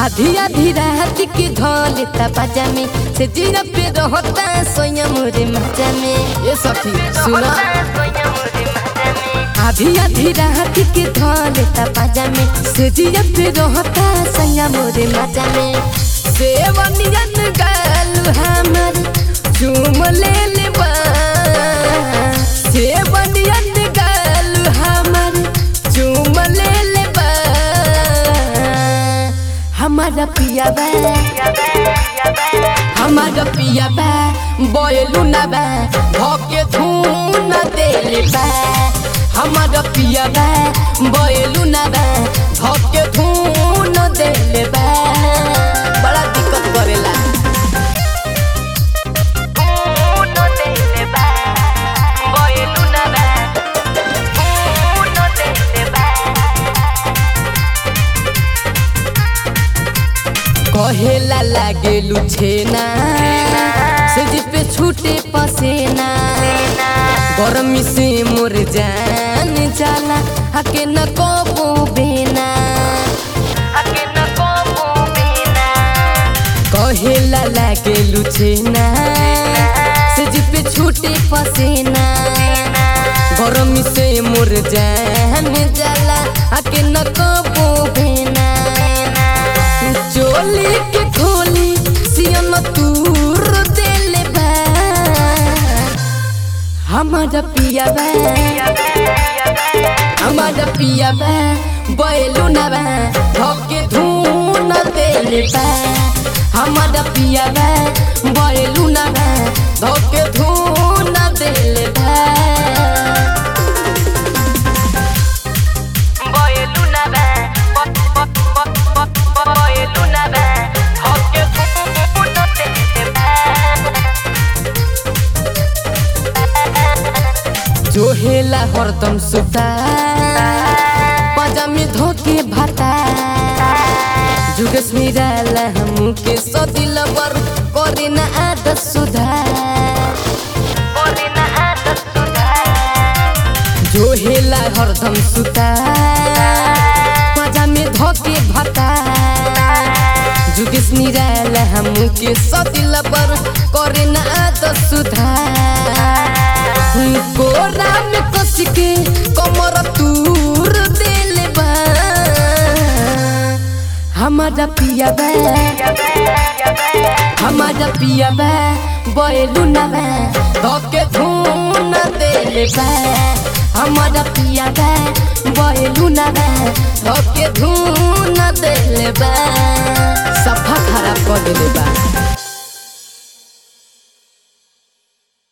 आधी आधी रात के धोले पाजा में से जीरा पे रहता सोया मोरे मजा में ये सखी सुना आधी आधी रात के धोले पाजा में से जीरा पे रहता सोया मोरे मजा में सेवनियन गाल हमर चूम ले ले बा सेवनियन गाल हमर चूम ले ले बा हमारा पिया बा हमारा पिया बा बोलू ना बा भोके धून देले बा हमारा पिया बा बोलू ना बा भोके धून देले बा बड़ा दिक्कत करेला कहेला लागे लुछेना से पे छूटे पसेना गरमी से मोर जान जाला हके न को बेना कहेला लागे लुछेना से पे छूटे पसेना गरमी से मोर जान जाला हके न को बेना चोली के खोली सियन तूर देले बा हमारा पिया बा हमारा पिया बा बैलू ना बा धोके धून देले बा हमारा पिया बा बैलू ना बा धोके धून देले बा जोहेला हरदम सुता पजामी धोके भाता जुगस मिराला हमू के सदिल बर करे न आदत सुधार जोहेला हरदम सुता पजामी धोके भाता जुगस निराला हमू के सदिल बर करे न आदत सुधार गोरा में कस के कमर तूर देले बा हमारा पिया बा हमारा पिया बा बैलू ना बा धोके धून देले बा हमारा पिया बा बैलू ना बा धोके धून देले बा सफा खराब कर देले बा